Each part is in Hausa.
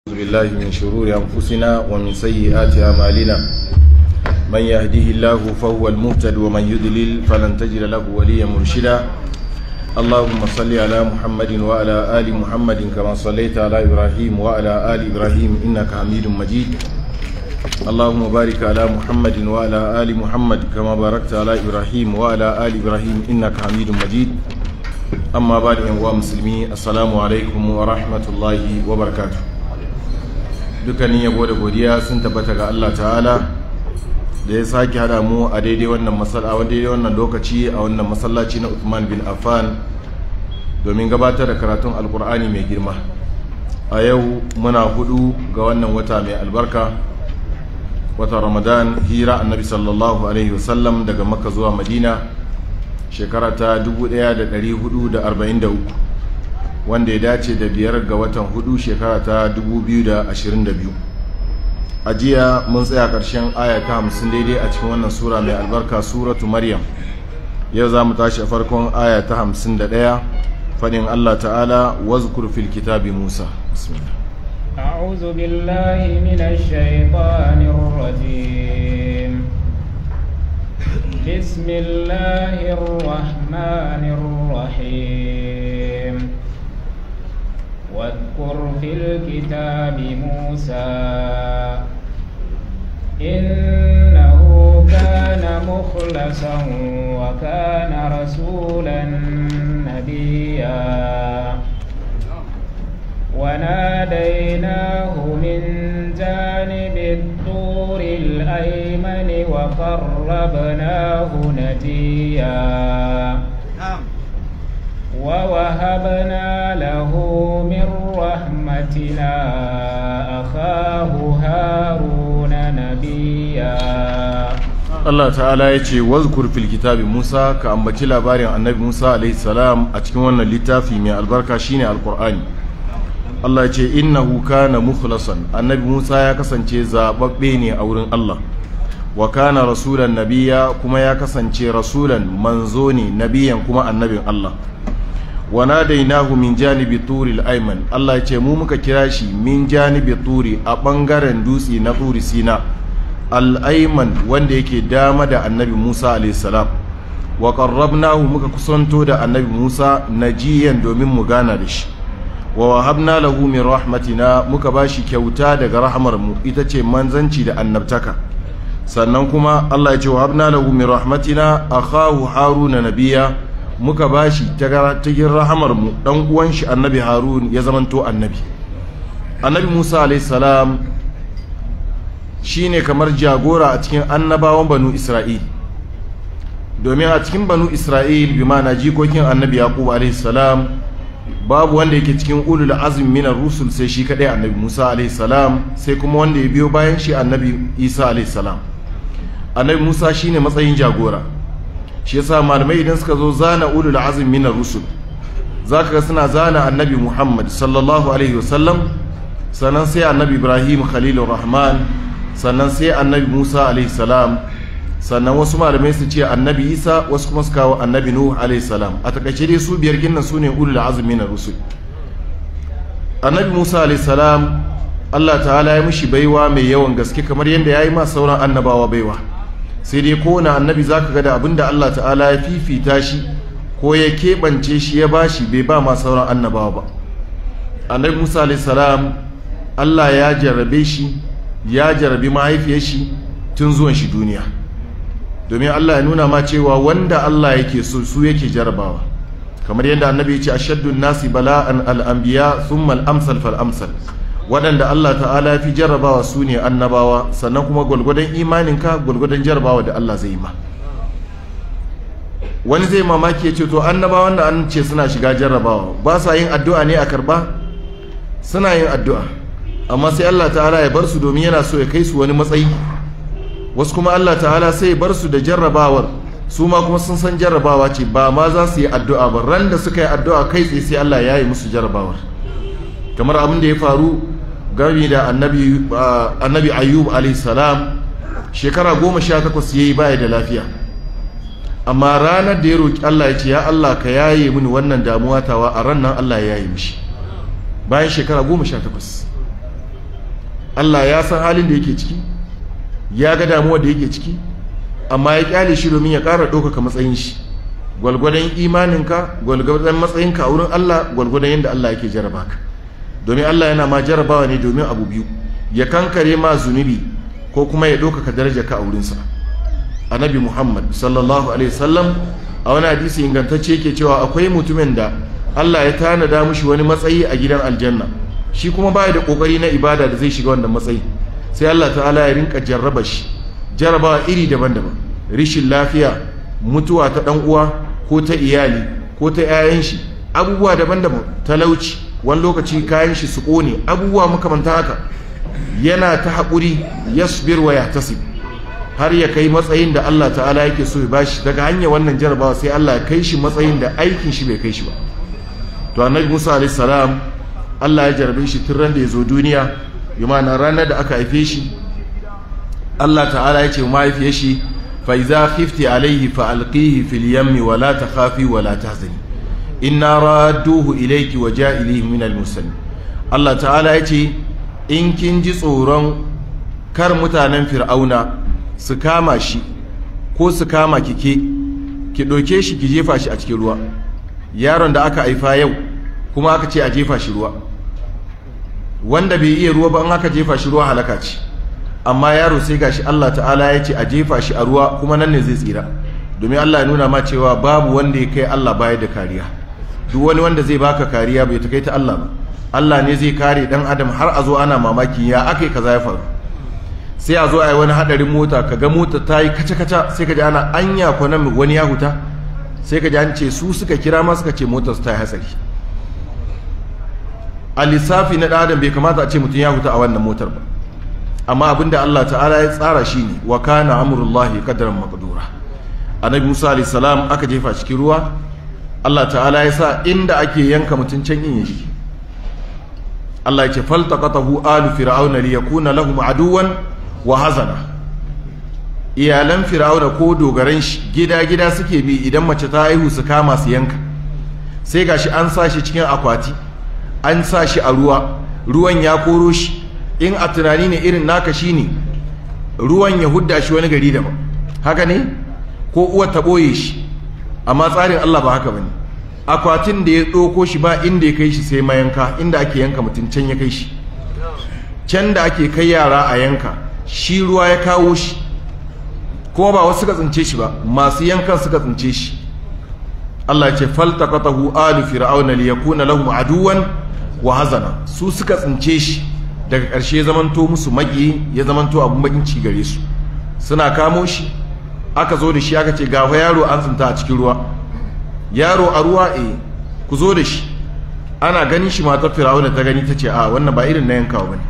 بالله من شرور أنفسنا ومن سيئات أعمالنا من يهده الله فهو المهتد ومن يضلل فلن تجد له وليا مرشدا اللهم صل على محمد وعلى آل محمد كما صليت على إبراهيم وعلى آل إبراهيم إنك حميد مجيد اللهم بارك على محمد وعلى آل محمد كما باركت على إبراهيم وعلى آل إبراهيم إنك حميد مجيد amma ba da yanguwa musulmi assalamu alaikum wa rahmatullahi wa barakatu dukkanin yabo da godiya sun tabbata ga Allah ta'ala da ya sake hada mu a daidai wannan masala a daidai wannan lokaci a wannan masallaci na Uthman bin Affan domin gabatar da karatun alkur'ani mai girma a yau muna hudu ga wannan wata mai albarka wata ramadan hira annabi sallallahu alaihi wasallam daga makka zuwa madina shekara ta 1443 wanda ya dace da biyar ga watan hudu shekara ta 2022 a jiya mun tsaya ƙarshen aya ta hamsin daidai a cikin wannan sura mai albarka suratu maryam yau za mu tashi a farkon aya ta hamsin da ɗaya faɗin allah ta'ala wazkur fil kitabi musa bismillah أعوذ بالله من الشيطان الرجيم بسم الله الرحمن الرحيم واذكر في الكتاب موسى إنه كان مخلصا وكان رسولا نبيا وناديناه من جانب الطور الأيمن وقربناه نجيا ووهبنا له من رحمتنا أخاه هارون نبيا Allah ta'ala ya ce wazkur fil kitabi Musa ka ambaci labarin annabi Musa alaihi salam a cikin wannan littafi mai albarka shine alqur'ani Allah ya ce innahu kana mukhlasan annabi Musa ya kasance zababbe ne a wurin Allah wa kana rasulan nabiya kuma ya kasance rasulan manzo ne nabiyan kuma annabin Allah wa nadainahu min janibi turi al-ayman Allah ya ce mu muka kira shi min janibi turi a bangaren dutse na turi sina al-ayman wanda yake dama da annabi Musa alayhi salam wa qarrabnahu muka kusanto da annabi Musa najiyan domin mu gana da shi wa wahabna lahu min rahmatina muka bashi kyauta daga rahmar mu ita ce manzanci da annabtaka sannan kuma Allah ya ce wahabna lahu min rahmatina akhahu haruna nabiya muka bashi ta cikin rahamar mu dan uwan shi annabi harun ya zamanto annabi annabi Musa alayhi salam shine kamar jagora a cikin annabawan banu Isra'il domin a cikin banu Isra'il bi ma'ana jikokin annabi Yaqub alayhi salam babu wanda yake cikin ulul azmi minar rusul sai shi kadai annabi Musa alaihi salam sai kuma wanda ya biyo bayan shi annabi Isa alaihi salam annabi Musa shine matsayin jagora shi yasa malamai idan suka zo zana ulul azmi minar rusul zaka ga suna zana annabi Muhammad sallallahu alaihi wasallam sannan sai annabi Ibrahim khalilur rahman sannan sai annabi Musa alaihi salam sannan wasu malamai su ce annabi isa wasu kuma su kawo annabi nuhu alaihi salam a takaice dai su biyar ginnan su ne ulul azumi na rusul annabi musa alaihi salam allah ta'ala ya mishi baiwa mai yawan gaske kamar yadda ya yi ma sauran annabawa baiwa sai dai kowane annabi za ka ga da abinda allah ta'ala ya fifita shi ko ya keɓance shi ya bashi bai ba ma sauran annabawa ba annabi musa alaihi salam allah ya jarrabe shi ya jarrabi mahaifiyar shi tun zuwan shi duniya domin Allah ya nuna ma cewa wanda Allah yake so su yake jarabawa kamar yadda annabi ya ce ashaddun nasi bala'an al'anbiya thumma al-amsal fal amsal waɗanda Allah ta'ala ya fi jarabawa su ne annabawa sannan kuma gwalgwadon imaninka gwalgwadon jarabawa da Allah zai ma wani zai mamaki ya ce to annabawan da an ce suna shiga jarabawa ba sa yin addu'a ne a karba suna yin addu'a amma sai Allah ta'ala ya bar su domin yana so ya kai su wani matsayi wasu kuma Allah ta'ala sai bar su da jarrabawar su ma kuma sun san jarrabawa ce ba ma za su yi addu'a ba ran da suka yi addu'a kai tsaye sai Allah ya yi musu jarrabawar kamar abin da ya faru gami da annabi annabi ayyub alayhi salam shekara goma sha takwas ya yi baya da lafiya amma ranar da ya roƙi Allah ya ce ya Allah ka yaye mini wannan damuwa tawa a ran nan Allah ya yaye mishi bayan shekara goma sha takwas Allah ya san halin da yake ciki ya ga damuwar da yake ciki amma ya kyale shi domin ya ƙara ɗaukaka matsayin shi gwalgwadon imaninka gwalgwadon matsayinka a wurin Allah gwalgwadon yadda Allah yake jaraba ka domin Allah yana ma jarabawa ne domin abu biyu ya kankare ma zunubi ko kuma ya ɗaukaka daraja ka a wurinsa annabi muhammad sallallahu alaihi wasallam a wani hadisi ingantacce yake cewa akwai mutumin da Allah ya tanada mushi wani matsayi a gidan aljanna shi kuma baya da kokari na ibada da zai shiga wannan matsayi sai Allah ta'ala ya rinka jarraba shi jarabawa iri daban-daban rishin lafiya mutuwa ta dan uwa ko ta iyali ko ta 'ya'yan shi abubuwa daban-daban talauci wani lokaci kayan shi su kone abubuwa makamanta haka yana ta haƙuri yasbir wa yahtasib har ya kai matsayin da Allah ta'ala yake so ya bashi daga hanyar wannan jarabawa sai Allah ya kai shi matsayin da aikin shi bai kai shi ba to annabi Musa alayhi salam Allah ya jarabe shi tun ran da ya zo duniya yamana ranar da aka haife shi Allah ta'ala ya ce mahaifiyar shi fa iza khifti alayhi fa alqihi fil yammi wa la takhafi wa la tahzani inna radduhu ilayki wa ja'ilihi min al mursalin Allah ta'ala ya ce in kin ji tsoron kar mutanen fir'auna su kama shi ko su kama kike ki ɗauke shi ki jefa shi a cikin ruwa yaron da aka haifa yau kuma aka ce a jefa shi ruwa wanda bai iya ruwa ba in aka jefa shi ruwa halaka ce amma yaro sai gashi Allah ta'ala ya ce a jefa shi a ruwa kuma nan ne zai tsira domin Allah ya nuna ma cewa babu wanda ya kai Allah baya da kariya duk wani wanda zai baka kariya bai ta kai ta Allah ba Allah ne zai kare dan adam har a zo ana mamaki ya aka yi kaza ya faru sai a zo a yi wani hadarin mota ka ga mota ta yi kaca-kaca sai ka ji ana anya kwanan wani ya huta sai ka ji an ce su suka kira ma suka ce motar su ta yi hatsari a lissafi na ɗan adam bai kamata a ce mutum ya huta a wannan motar ba amma abinda Allah ta'ala ya tsara shi ne wa kana amurullahi qadaran maqdura annabi Musa alayhi salam aka jefa cikin ruwa Allah ta'ala ya sa inda ake yanka mutum can yin yaji Allah ya ce faltaqatahu alu fir'auna liyakuna lahum aduwan wa hazana iyalan fir'auna ko dogaran shi gida-gida suke bi idan mace ta haihu su kama su yanka sai gashi an sa shi cikin akwati an sa shi a ruwa ruwan ya koro shi in a tunani ne irin naka shi ne ruwan ya hudda shi wani gari daban haka ne ko uwar ta ɓoye shi amma tsarin Allah ba haka bane akwatin da ya ɗauko shi ba inda ya kai shi sai mayanka inda ake yanka mutum can ya kai shi can da ake kai yara a yanka shi ruwa ya kawo shi kuma ba wasu suka tsince shi ba masu yankan suka tsince shi Allah ce faltaqatahu alu fir'auna liyakuna lahum aduwan wa hazana su suka tsince shi daga ƙarshe zamanto musu maki ya zamanto abun bakin ci gare su suna kamo shi aka zo da shi aka ce gafa yaro an tsinta a cikin ruwa yaro a ruwa eh ku zo da shi ana ganin shi matar fir'auna ta gani ta ce a wannan ba irin na yankawa bane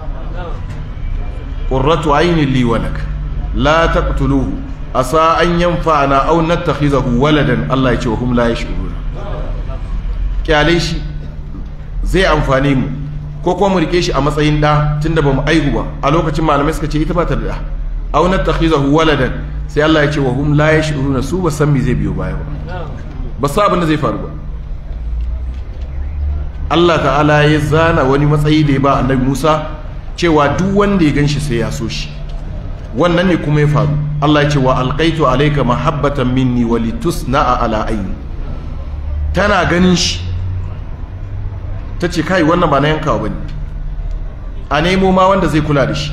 qurratu aynin li wa lak la taqtuluhu asa an yanfa'ana aw nattakhizahu waladan Allah ya ce wa hum la yash'urun kyale shi zai amfane mu ko kuma mu rike shi a matsayin da tunda bamu aihu ba a lokacin malamai suka ce ita ba ta da da aw nattakhizahu waladan sai Allah ya ce wa hum la yash'urun su ba san me zai biyo baya ba ba sa abin da zai faru ba Allah ta'ala ya zana wani matsayi da ya ba annabi Musa cewa duk wanda ya gan shi sai ya so shi wannan ne kuma ya faru Allah ya ce wa alqaitu alayka mahabbatan minni wa litusna'a ala ayni tana ganin shi ta ce kai wannan ba na yankawa bane a nemo ma wanda zai kula da shi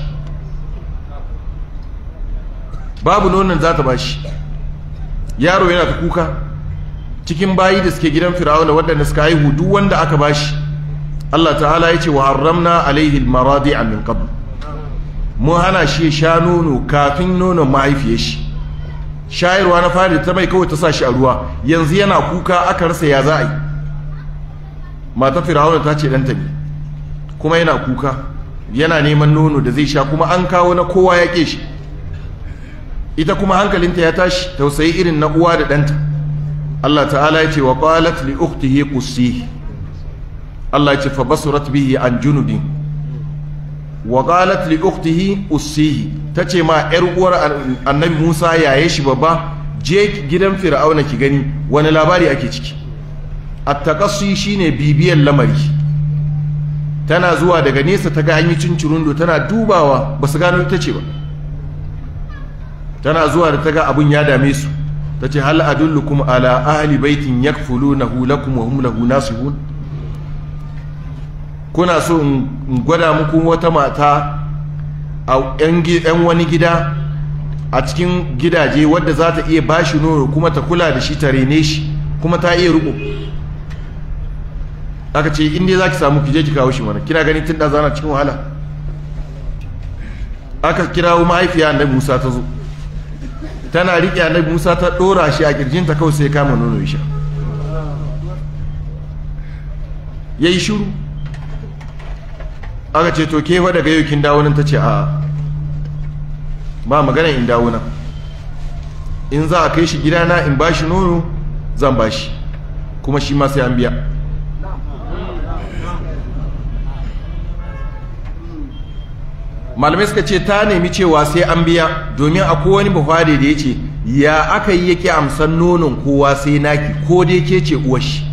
babu nonon za ta bashi yaro yana ta kuka cikin bayi da suke gidan fir'auna waɗanda suka haihu duk wanda aka bashi Allah ta'ala ya ce wa haramna alaihi almaradi'a min qabl mun hana shi sha nono kafin nonon mahaifiyar shi shayarwa na fari ta mai kawai ta sa shi a ruwa yanzu yana kuka aka rasa ya za a yi mata fir'auna ta ce ɗanta ne kuma yana kuka yana neman nono da zai sha kuma an kawo na kowa ya ƙe shi ita kuma hankalinta ya tashi tausayi irin na uwa da ɗanta Allah ta'ala ya ce wa qalat li ukhtihi qussihi Allah ya ce fa basurat bihi an junubin wa qalat li ukhtihi ussihi tace ma yar uwar annabi Musa yaye shi babba je gidan fir'auna ki gani wani labari ake ciki at-taqassi shine bibiyar lamari tana zuwa daga nesa ta ga hanyar cincirundo tana dubawa ba su gano ita ce ba tana zuwa da ta ga abin ya dame su ta ce hal adullukum ala ahli baitin yakfulunahu lakum wa hum lahu nasihun kuna so in gwada muku wata mata a yan wani gida a cikin gidaje wadda za ta iya bashi nono kuma ta kula da shi ta rene shi kuma ta iya riko aka ce inda za ki samu ki je ki kawo shi mana kina gani tun da zana cikin wahala aka kirawo mahaifiya annabi musa ta zo tana riƙe annabi musa ta ɗora shi a ƙirjinta kawai sai kama nono ya sha ya yi shuru aka ce to ke daga yau kin dawo nan ta ce a ba magana in dawo nan in za a kai shi gidana in ba shi nono zan ba shi kuma shi ma sai an biya malamai suka ce ta nemi cewa sai an biya domin akwai wani buhari da ya ce ya aka yi yake amsan nonon kowa sai naki ko dai ke ce uwashi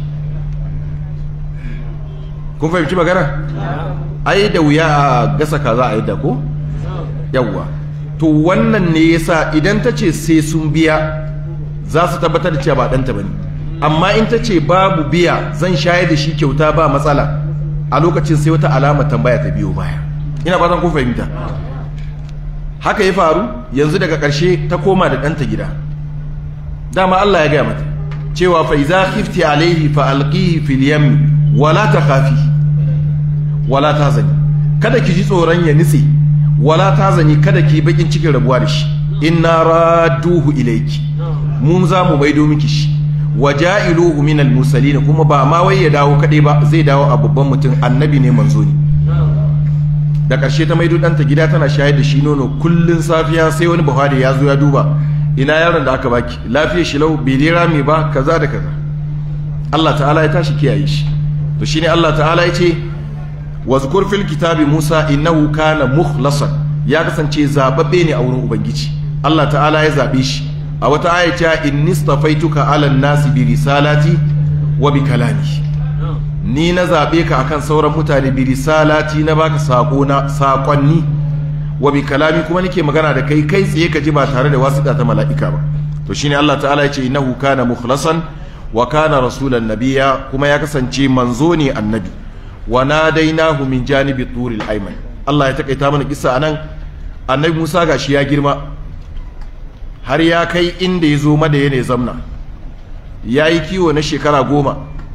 kun fahimci magana ai da wuya a gasa kaza a yadda ko yawwa to wannan ne yasa idan ta ce sai sun biya za su tabbatar da cewa ba ɗanta ba ne amma in ta ce babu biya zan shayar da shi kyauta ba matsala a lokacin sai wata alama tambaya ta biyo baya ina fatan kun fahimta haka ya faru yanzu daga ƙarshe ta koma da ɗanta gida dama Allah ya gaya mata cewa fa iza khifti alaihi fa alqihi fil yam wala takhafi wala tahzani kada ki ji tsoron ya nitse wala tahzani kada ki bakin cikin rabuwa da shi inna radduhu ilayki mun za mu maido miki shi waja'iluhu min al-mursalin kuma ba ma wai ya dawo kadai ba zai dawo a babban mutum annabi ne manzo ne da ƙarshe ta maido ɗanta gida tana shayar da shi nono kullun safiya sai wani buhari ya zo ya duba ina yaron da aka baki lafiyar shi lau bai lera mai ba kaza da kaza Allah ta'ala ya tashi kiyaye shi to shine Allah ta'ala ya ce wazkur fil kitabi Musa innahu kana mukhlasan ya kasance zababbe ne a wurin ubangiji Allah ta'ala ya zabe shi a wata aya ta inni stafaituka ala nasi bi risalati wa bi kalami ni na zabe ka akan sauran mutane bi risalati na baka sako na sakonni wa bi kalami kuma nake magana da kai kai tsaye ka ji ba tare da wasiƙa ta mala'ika ba to shine Allah ta'ala ya ce innahu kana mukhlasan wa kana rasulan nabiyya kuma ya kasance manzo ne annabi wa nadainahu min janibi turil ayman Allah ya takaita mana kissa anan annabi Musa gashi ya girma har ya kai inda ya zo madaya ne zamna ya yi kiwo na shekara goma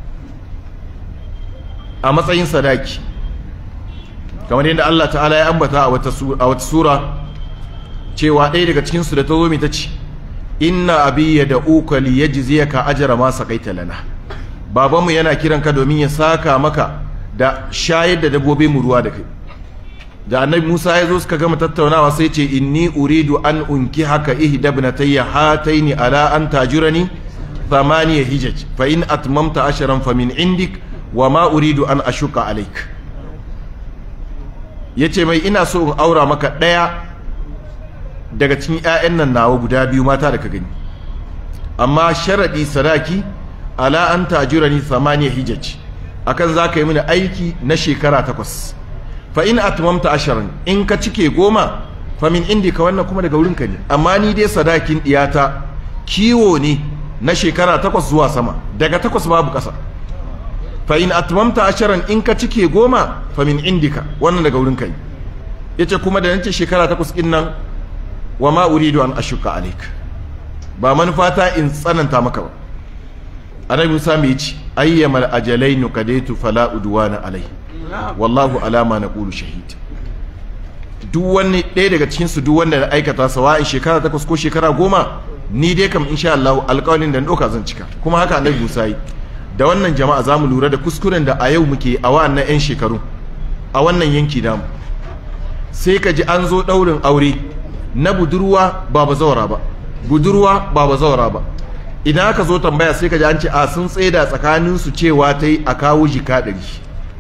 a matsayin sadaki kamar yadda Allah ta'ala ya ambata a wata sura cewa ɗaya daga cikinsu da ta zo ta ce inna abi ya da uka li ya jiziya ka ajara ma saƙaita lana babanmu yana kiran ka domin ya saka maka da shayar da dabbobi mu ruwa da kai da annabi Musa ya zo suka gama tattaunawa sai ce inni uridu an unki haka ihda ibnatayya hataini ala an tajurani thamaniya hijaj fa in atmamta ashran fa min indik wa ma uridu an ashuka alaik yace mai ina so in aura maka daya daga cikin ƴaƴan nan nawa guda biyu mata da ka gani amma sharadi sadaki ala an tajurani thamaniya hijaj akan zaka yi mini aiki na shekara takwas fa in atmamta asharan in ka cike goma fa min indika wannan kuma daga wurinka ne amma ni dai sadakin diyata kiwo ne na shekara takwas zuwa sama daga takwas babu ƙasa fa in atmamta asharan in ka cike goma fa min indika wannan daga wurinka ne yace kuma da nace shekara takwas din nan wa ma uridu an ashuka alaik ba manufata in tsananta maka ba annabi Musa mai yace ayyamal ajalainu kadaitu fala udwana alai wallahu alama na ƙulu shahid duk wani ɗaya daga cikinsu duk wanda na aikata sawa'in shekara takwas ko shekara goma ni dai kam insha Allah alƙawarin da ɗauka zan cika kuma haka annabi Musa yi da wannan jama'a za mu lura da kuskuren da a yau muke a wa'annan 'yan shekaru a wannan yanki namu sai ka ji an zo ɗaurin aure na budurwa ba bazawara ba budurwa ba bazawara ba idan aka zo tambaya sai ka ji an ce a sun tsaida tsakaninsu cewa ta yi a kawo jika ɗari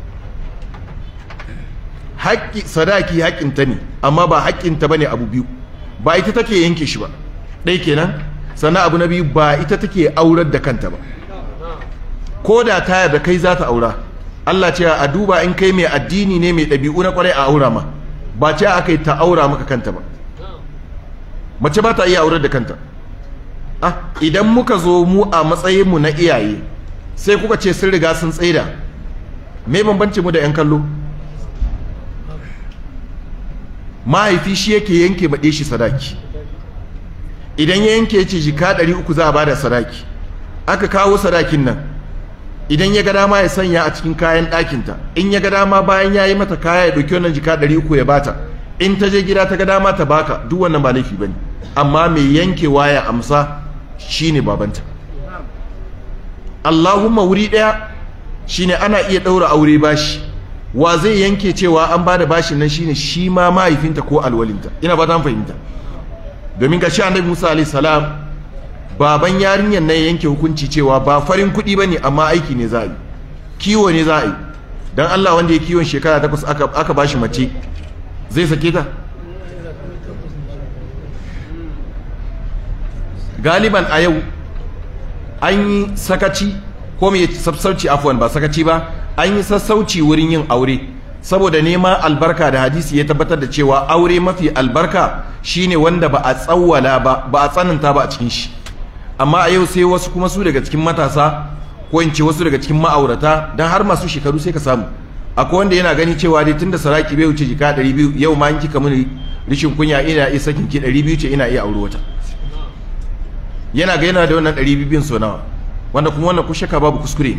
haƙƙi sadaki haƙƙinta ne amma ba haƙƙinta ba ne abu biyu ba ita take yanke shi ba ɗai kenan sannan abu na biyu ba ita take aurar da kanta ba ko da ta yarda kai za ta aura Allah ce a duba in kai mai addini ne mai ɗabi'u na kwarai a aura ma ba ce aka yi ta aura maka kanta ba mace ba ta iya aurar da kanta ah idan muka zo mu a matsayinmu na iyaye sai kuka ce sun riga sun tsaida me bambanci mu da 'yan kallo mahaifi shi yake yanke baɗe shi sadaki idan ya yanke ce jika ɗari uku za a bada sadaki aka kawo sadakin nan idan ya ga dama ya sanya a cikin kayan ɗakinta in ya ga dama bayan ya yi mata kaya ya ɗauki wannan jika ɗari uku ya bata in ta je gida ta ga dama ta baka duk wannan ba laifi ba ne amma mai yankewa ya amsa shine babanta Allahumma wuri ɗaya shine ana iya ɗaura aure bashi wa zai yanke cewa an ba da bashin nan shine shi ma mahaifinta ko alwalinta ina ba ta fahimta domin ga shi annabi Musa alaihi salam baban yarinyar nan yanke hukunci cewa ba farin kuɗi ba ne amma aiki ne za a yi kiwo ne za a yi don Allah wanda ya kiwon shekara takwas aka, aka ba shi mace zai sake ta galiban a yau an yi sakaci ko mai sassauci afuwan ba sakaci ba an yi sassauci wurin yin aure saboda neman albarka da hadisi ya tabbatar da cewa aure mafi albarka shine wanda ba a tsawwala ba ba a tsananta ba a cikin shi amma a yau sai wasu kuma su daga cikin matasa ko in ce wasu daga cikin ma'aurata don har masu shekaru sai ka samu akwai wanda yana gani cewa dai tunda saraki bai wuce jika 200 yau ma in kika mini rishin kunya ina iya sakin ki 200 ce ina iya aure wata yana ga yana da wannan 200 bin so nawa wanda kuma wannan ku shaka babu kuskure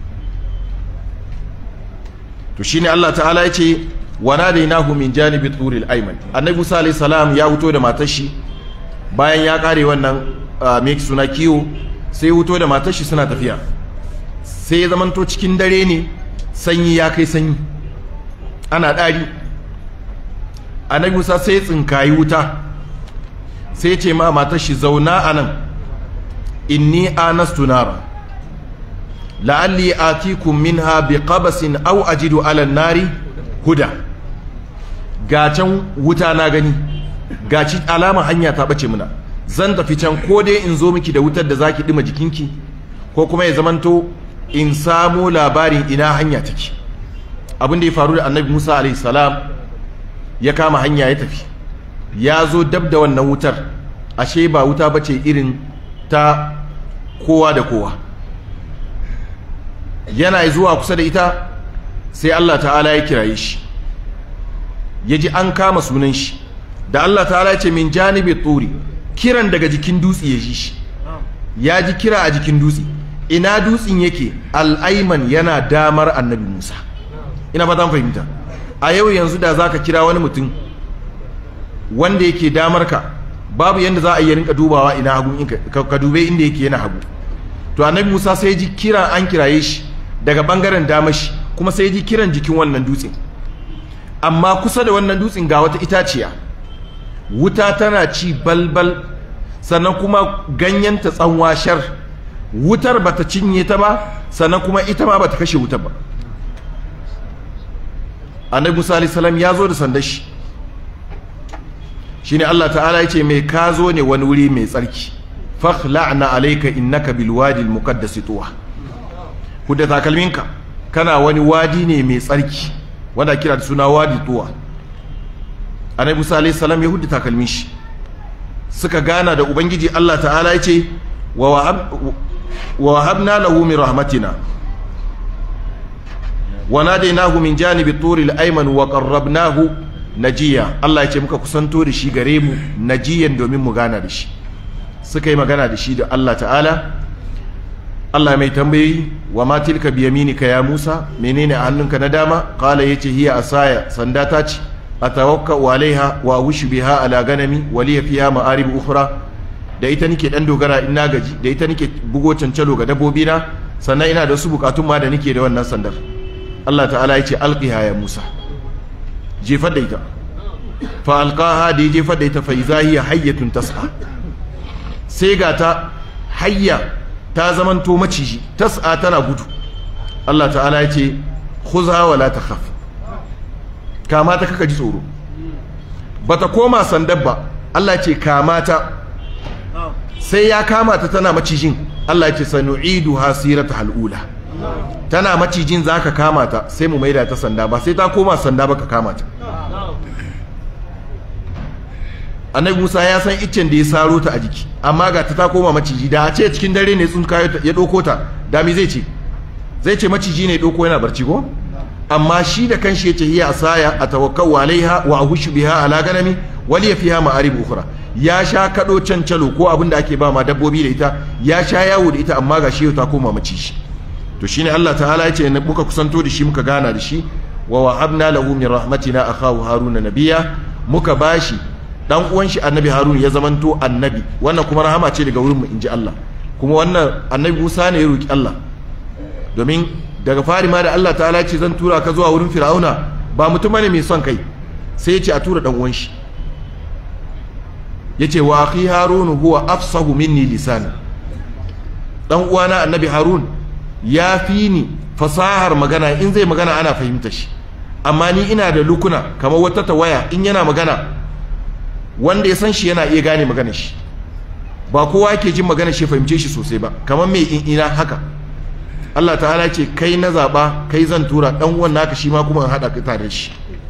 to shine Allah ta'ala ya ce wa nadainahu min janibi turil ayman annabi Musa alayhi salam ya wuto da matar shi bayan ya kare wannan me suna kiwo sai wuto da matar shi suna tafiya sai ya zamanto cikin dare ne sanyi ya kai sanyi ana ɗari annabi musa sai ya tsinkayi wuta sai ya ce ma matar shi zauna a nan inni anastu nara la'alli atikum minha bi qabasin aw ajidu ala nari huda ga can wuta na gani ga ci alama hanya ta bace muna zan tafi can ko dai in zo miki da wutar da zaki dima jikinki ko kuma ya zamanto in samo labarin ina hanya take abin da ya faru da annabi Musa alaihi salam ya kama hanya ya tafi ya zo dab da wannan wutar ashe ba wuta bace irin ta kowa da kowa yana zuwa kusa da ita sai Allah ta'ala ya kiraye shi ya ji an kama sunan shi da Allah ta'ala ya ce min janibi turi kiran daga jikin dutse ya ji shi ya ji kira a jikin dutse ina dutsen yake al'aiman yana damar annabi musa ina fatan fahimta a yau yanzu da za ka kira wani mutum wanda yake damar ka babu yadda za a yi rinka dubawa ina hagu ka dube inda yake yana hagu to annabi musa sai ji kira an kiraye shi daga bangaren damar shi kuma sai ji kiran jikin wannan dutsen amma kusa da wannan dutsen ga wata itaciya wuta tana ci balbal sannan kuma ganyenta tsanwashar wutar bata cinye ta ba sannan kuma ita ma bata kashe wutar ba annabi musa alayhi salam ya zo da sandar shi shine Allah ta'ala ya ce mai ka zo ne wani wuri mai tsarki fakhla'na alayka innaka bil wadi al muqaddas tuwa hudda takalminka kana wani wadi ne mai tsarki wanda kira da suna wadi tuwa annabi musa alayhi salam ya hudda takalmin shi suka gana da ubangiji Allah ta'ala ya ce wa wahabna lahu min rahmatina wa nadainahu min janibi turil ayman wa qarrabnahu najiya Allah ya ce muka kusanto da shi gare mu najiyan domin mu gana da shi suka yi magana da shi da Allah ta'ala Allah mai tambayi wa ma tilka bi yaminika ya Musa menene a hannunka na dama qala yace hiya asaya sanda ta ce atawakkau alaiha wa wushu biha ala ganami wa liya fiha ma'arib ukhra da ita nake dan dogara in na gaji da ita nake bugo cancalo ga dabbobi na sannan ina da wasu bukatun ma da nake da wannan sandar Allah ta'ala yace alqiha ya Musa jefar da ita fa alqaha da jefar da ita fa iza hiya hayyatun tas'a sai ga ta hayya ta zamanto maciji tas'a tana gudu Allah ta'ala yace khudha wa la takhaf kama ta kaka ji tsoro bata koma sandar ba Allah ce kama ta sai ya kama ta tana macijin Allah ce sanu'idu hasirata hal'ula tana macijin za ka kama ta sai mu maida ta sanda ba sai ta koma sanda ba ka kama ta annabi musa ya san iccen da ya saro ta a jiki amma ga ta ta koma maciji da a ce cikin dare ne tsun kayo ya ɗauko ta da me zai ce zai ce maciji ne ɗauko yana barci ko amma shi da kanshi yace hiya asaya atawakkau alaiha wa ahushu biha ala ganami wali fiha ma'arib ukhra ya sha kado cancalo ko abin da ake ba ma dabbobi da ita ya sha yawo da ita amma ga shi ta koma maciji to shine Allah ta'ala yace muka kusanto da shi muka gana da shi wa wahabna lahu min rahmatina akhahu haruna nabiyya muka bashi dan uwan shi annabi harun ya zamanto annabi wannan kuma rahama ce daga wurin mu inji Allah kuma wannan annabi Musa ne ya roki Allah domin daga fari ma da Allah ta'ala ce zan tura ka zuwa wurin fir'auna ba mutum ne mai son kai sai ya ce a tura dan uwan shi yace wa akhi harun huwa afsahu minni lisana dan uwana annabi harun ya fi ni fasahar magana in zai magana ana fahimta shi amma ni ina da lukuna kamar wata tawaya in yana magana wanda ya san shi yana iya gane magana shi ba kowa yake jin magana shi fahimce shi sosai ba kamar mai in ina haka Allah ta'ala ce kai na zaba kai zan tura dan uwan naka shi ma kuma in hada ka tare shi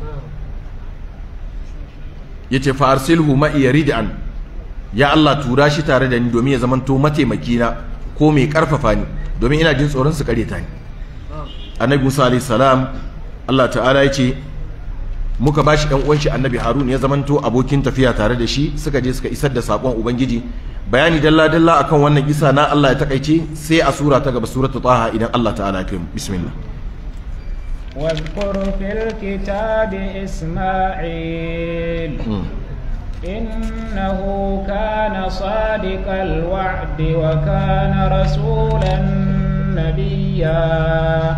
yace fa arsilhu ma yaridan ya Allah tura shi tare da ni domin ya zamanto mataimaki na ko mai karfafa ni domin ina jin tsoron su kare ta ni annabi Musa alayhi salam Allah ta'ala yace muka bashi dan uwan shi annabi Harun ya zamanto abokin tafiya tare da shi suka je suka isar da sakon ubangiji bayani dalla dalla akan wannan isa na Allah ya takaice sai a sura ta gaba suratul taha idan Allah ta'ala ya kai bismillah واذكر في الكتاب إسماعيل إنه كان صادق الوعد وكان رسولا نبيا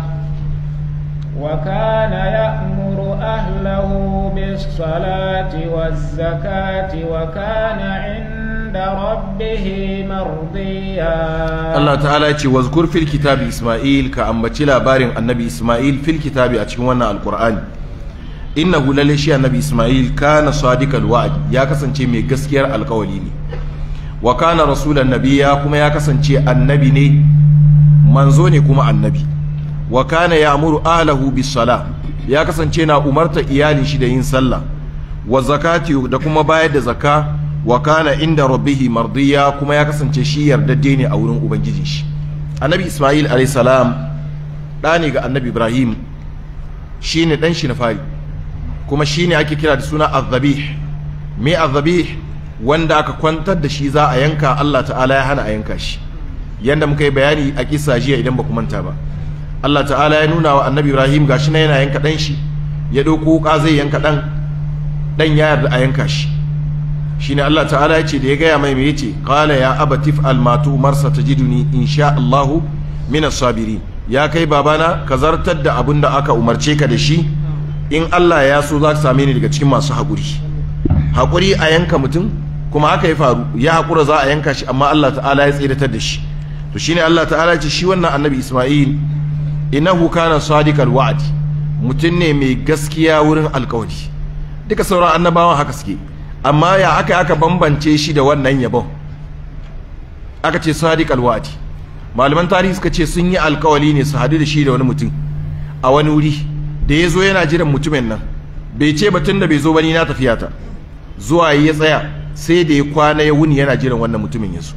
وكان يأمر أهله بالصلاة والزكاة وكان عند ربه مرضيا Allah ta'ala ce wazkur fil kitabi Isma'il ka ambaci labarin annabi Isma'il fil kitabi a cikin wannan alqur'ani innahu lalle shi annabi Isma'il kana sadiqal wa'd ya kasance mai gaskiyar alkawali ne wa kana rasulan nabiyya kuma ya kasance annabi ne manzo ne kuma annabi wa kana ya'muru ahlahu bis sala ya kasance na umarta iyalin shi da yin sallah wa zakati da kuma bayar da zakka wa kana inda rabbihi mardiya kuma ya kasance shi yardadde ne a wurin ubangijin shi annabi isma'il alayhi salam da ne ga annabi ibrahim shine dan shi na fari kuma shine ake kira da suna azzabih me azzabih wanda aka kwantar da shi za a yanka Allah ta'ala ya hana a yanka shi yanda muka yi bayani a kisa jiya idan ba ku manta ba Allah ta'ala ya nuna wa annabi ibrahim gashi na yana yanka dan shi ya ɗauko wuka zai yanka dan dan ya yarda a yanka shi shine Allah ta'ala ya ce da ya gaya mai mai yace qala ya abatif almatu marsa tajiduni insha Allahu min as-sabirin ya kai babana ka zartar da abin da aka umarce ka da shi in Allah ya so za ka same ni daga cikin masu haƙuri haƙuri a yanka mutum kuma haka ya faru ya haƙura za a yanka shi amma Allah ta'ala ya tsiratar da shi to shine Allah ta'ala ya ce shi wannan annabi Isma'il innahu kana sadiqal wa'd mutum ne mai gaskiya wurin alƙawari duka sauran annabawan haka suke amma ya aka aka bambance shi da wannan yabon aka ce sadiq alwadi malaman tarihi suka ce sun yi alkawali ne su hadu da shi da wani mutum a wani wuri da ya zo yana jiran mutumin nan bai ce batun da bai zo bani na tafiya ta zuwa ya tsaya sai da ya kwana ya wuni yana jiran wannan mutumin ya zo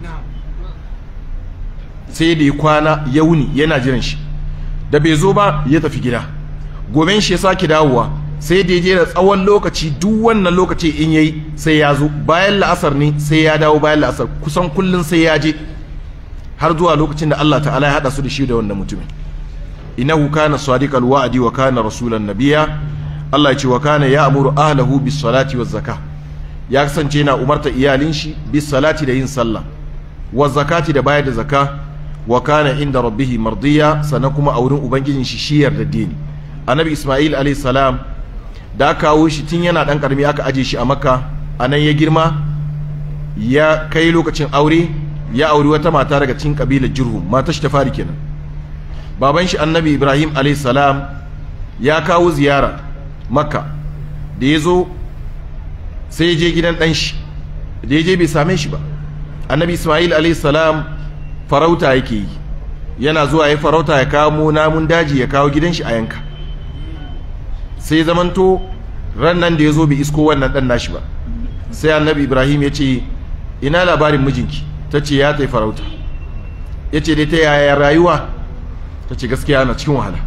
sai da ya kwana ya wuni yana jiran shi da bai zo ba ya tafi gida goben shi ya sake dawowa sai da je da tsawon lokaci duk wannan lokaci in yayi sai ya zo bayan la'asar ne sai ya dawo bayan la'asar kusan kullun sai ya je har zuwa lokacin da Allah ta'ala ya hada su da shi da wannan mutumin innahu kana sadiqal wa'di wa kana rasulan nabiyya Allah ya ce wa kana ya'muru ahlahu bis salati waz zakah ya kasance yana umarta iyalin shi bis salati da yin sallah wa zakati da bayar da zakka wa kana inda rabbihi mardiya sannan kuma a wurin ubangijin shi shi yarda dini annabi isma'il alayhi salam da aka kawo shi tun yana dan karami aka aje shi a makka a nan ya girma ya kai lokacin aure ya auri wata mata daga cikin kabilar jirhum mata shi ta fari kenan baban shi annabi ibrahim alayhi salam ya kawo ziyara makka da ya zo sai ya je gidan dan shi da ya je bai same shi ba annabi isma'il alayhi salam farauta yake yi yana zuwa ya farauta ya kawo namun daji ya kawo gidan shi a yanka sai zamanto ran nan da ya zo bai isko wannan dan nashi ba sai annabi ibrahim ya ce ina labarin mijinki ta ce ya ta farauta ya ce dai ta yaya rayuwa ta ce gaskiya na cikin wahala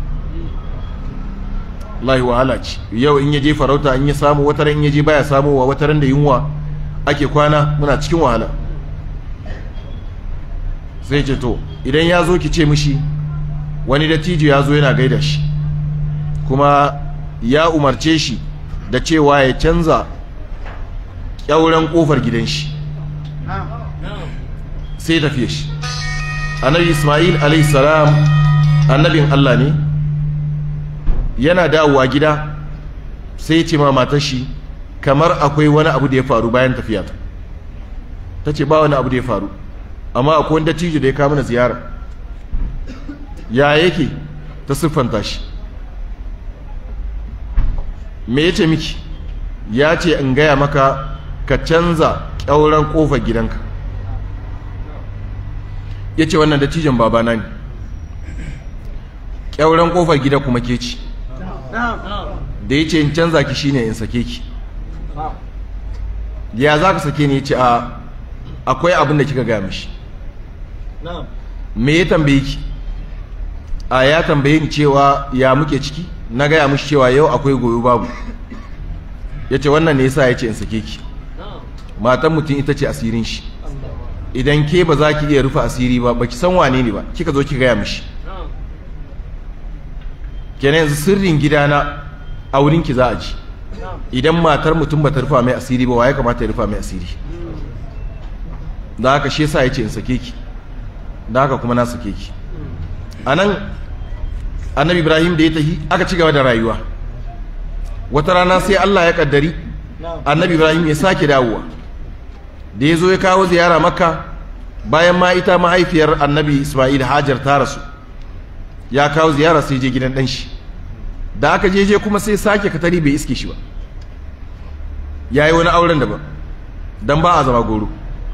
lahi wahala ce yau in ya je farauta in ya samu wata in ya je baya samuwa wata ran da yunwa ake kwana muna cikin wahala sai ce to idan ya zo ki ce mishi wani dattijo ya zo yana gaida shi kuma ya umarce shi da cewa ya canza ƙyauren ƙofar gidan shi sai tafiye shi annabi ismail alaihissalam annabin allah ne yana dawowa gida sai ce ma matar shi kamar akwai wani abu da ya faru bayan tafiya ta ta ce ba wani abu da ya faru amma akwai wanda dattijo da ya kama na ziyara ya yake ta siffanta shi me ya ce miki ya ce in gaya maka ka canza ƙyauren ƙofar gidanka ya ce wannan dattijon babana ne ƙyauren ƙofar gida kuma ke ci da ya ce in canza ki shine in sake ki ya za ka sake ni ya ce a akwai abin da kika gaya mishi me ya tambaye ki a ya tambaye ni cewa ya muke ciki na gaya mishi cewa yau akwai goyo babu ya ce wannan ne yasa ya ce in sake ki matan mutum ita ce asirin shi idan ke ba za ki iya rufe asiri ba baki san wane ne ba kika zo ki gaya mishi kenan yanzu sirrin gidana a wurinki za a ji idan matar mutum ba ta rufa mai asiri ba wa ya kamata ya rufa mai asiri da haka shi yasa ya ce in sake ki da haka kuma na sake ki a nan annabi ibrahim da ya tafi aka ci gaba da rayuwa wata rana sai allah ya kaddari annabi ibrahim ya sake dawowa da ya zo ya kawo ziyara makka bayan ma ita mahaifiyar annabi ismail hajar ta rasu ya kawo ziyara sai je gidan ɗanshi da aka je je kuma sai sake katari bai iske shi ba ya yi wani auren daban don ba a zama goro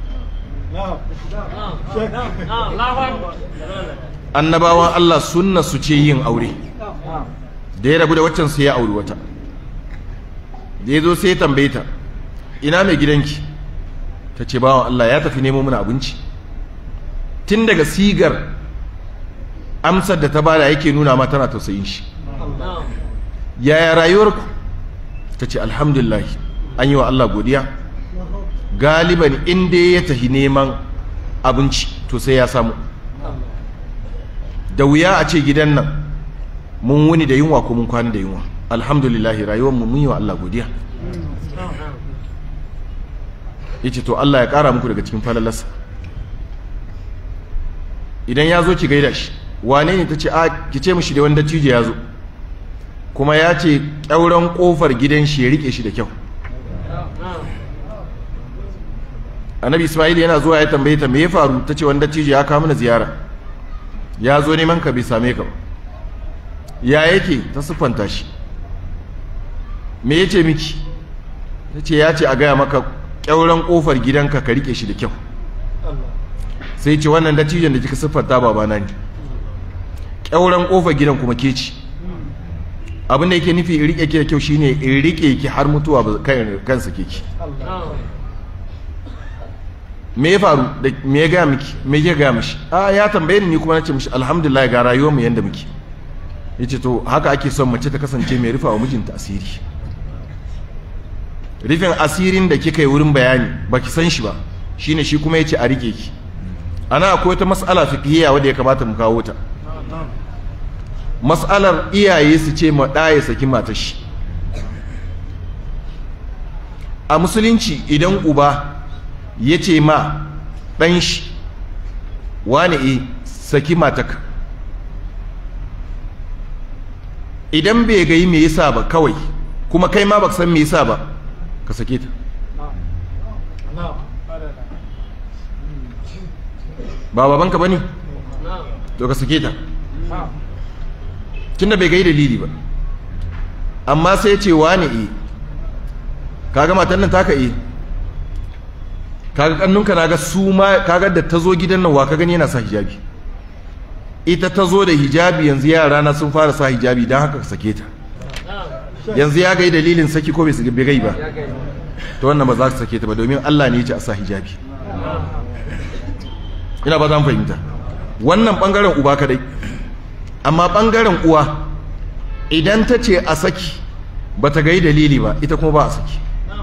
annabawan Allah sunna su ce yin aure da ya rabu da waccan sai ya auri wata da ya zo sai ya tambaye ta ina mai gidanki ta ce bawan Allah ya tafi nemo mana abinci tun daga sigar amsar da ta bada yake nuna ma tana tausayin shi yaya rayuwarku ta ce alhamdulillah an yi wa Allah godiya galiban inda ya tafi neman abinci to sai ya samu da wuya a ce gidan nan mun wuni da yunwa ko mun kwana da yunwa alhamdulillah rayuwar mu mun yi wa Allah godiya yace to Allah ya kara muku daga cikin falalarsa idan ya zo ki gaida shi wane ne ta ce a ki ce mishi da wanda cije ya zo kuma ya ce ƙyauren ƙofar gidan shi ya rike shi da kyau annabi ismail yana zuwa ya tambaye ta me ya faru ta ce wanda cije ya kawo mana ziyara ya zo neman ka bai same ka ba ya yake ta siffanta shi me ya ce miki ta ce ya ce a gaya maka ƙyauren ƙofar gidanka ka rike shi da kyau sai ce wannan dattijon da kika siffanta babana ne ƙyauren ƙofar gidan kuma ke ci abin da yake nufi in rike ki da kyau shine in rike ki har mutuwa ba kansa ke ki me ya faru da me ya gaya miki me ya gaya mishi a ya tambaye ni kuma nace mishi alhamdulillah ga rayuwar mu yanda muke yace to haka ake son mace ta kasance mai rufa wa mijinta asiri rufin asirin da kika yi wurin bayani baki san shi ba shine shi kuma yace a rike ki ana akwai wata mas'ala fiqhiyya wadda ya kamata mu kawo ta mas'alar iyaye su ce ma ɗaya saki matar shi a musulunci idan uba ya ce ma ɗan shi wane e saki mataka idan bai gai me yasa ba kawai kuma kai ma baka san me yasa ba ka sake ta ba babanka bane to ka sake ta tunda bai gai dalili ba amma sai ce wane e kaga matan nan taka e kaga kannunka naga su ma kaga da ta zo gidan nan wa ka gani yana sa hijabi ita ta zo da hijabi yanzu yara na sun fara sa hijabi don haka ka sake ta yanzu ya gai dalilin saki ko bai bai gai ba to wannan ba za ka sake ta ba domin Allah ne ya ce a sa hijabi ina ba za mu fahimta wannan bangaren uba kadai amma bangaren uwa idan ta ce a saki ba ta gai dalili ba ita kuma ba a saki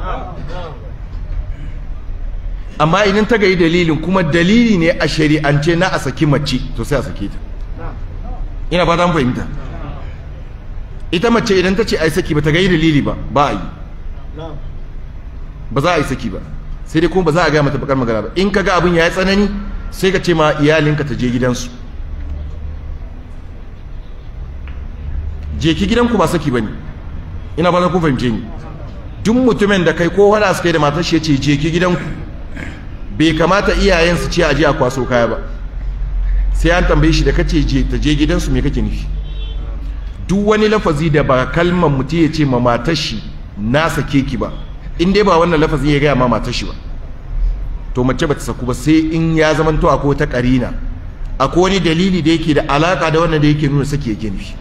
amma idan ta gai dalilin kuma dalili ne a shari'ance na a saki mace to sai a sake ta ina ba za mu fahimta ita mace idan ta ce a yi saki ba ta gai dalili ba ba a yi ba za a yi saki ba sai dai kuma ba za a gaya mata bakar magana ba in ka ga abin ya yi tsanani sai ka ce ma iyalinka ta je gidansu je ki gidanku ba saki ba ne ina ba za ku fahimce ni duk mutumin da kai ko wada suka yi da matar shi ya ce je ki gidanku bai kamata iyayen su ce a je a kwaso kaya ba sai an tambaye shi da kace je ta je gidansu me kake nufi duk wani lafazi da ba kalmar mutum ya ce ma matar shi na sake ki ba in dai ba wannan lafazin ya gaya ma matar shi ba to mace ba ta saku ba sai in ya zamanto akwai wata karina akwai wani dalili da yake da alaka da wannan da yake nuna sake yake nufi